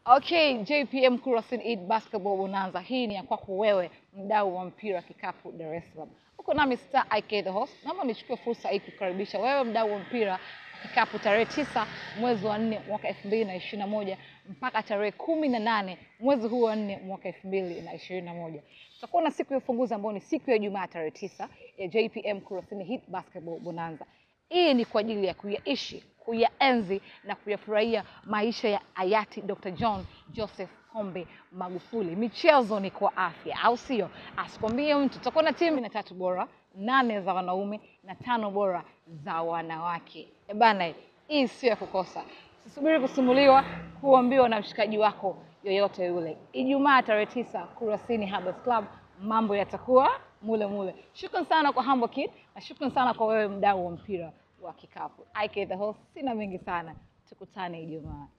Okay, JPM Kurasini Eid Basketball Bonanza. Hii ni ya kwako wewe mdau wa mpira wa kikapu Dar es Salaam. Uko nami Star IK the host. Naomba nichukue fursa hii kukaribisha wewe mdau wa mpira wa kikapu tarehe tisa mwezi wa nne mwaka elfu mbili na ishirini na moja mpaka tarehe kumi na nane mwezi huu wa nne mwaka elfu mbili na ishirini na moja tutakuwa na siku ya ufunguzi ambayo ni siku ya Ijumaa tarehe tisa ya JPM Kurasini Eid Basketball Bonanza. Hii ni kwa ajili ya kuyaishi, kuyaenzi na kuyafurahia maisha ya hayati Dr. John Joseph Pombe Magufuli. Michezo ni kwa afya, au sio? Asikwambie mtu. Tutakuwa na timu na tatu bora, nane za wanaume na tano bora za wanawake. E bana, hii sio ya kukosa. Usisubiri kusimuliwa, kuambiwa na mshikaji wako yoyote yule. Ijumaa tarehe tisa, Kurasini Herbals Club, mambo yatakuwa mule mule. Shukran sana kwa Humble Kid na shukran sana kwa wewe mdau wa mpira wa kikapu. IK the host, sina mengi sana, tukutane Ijumaa.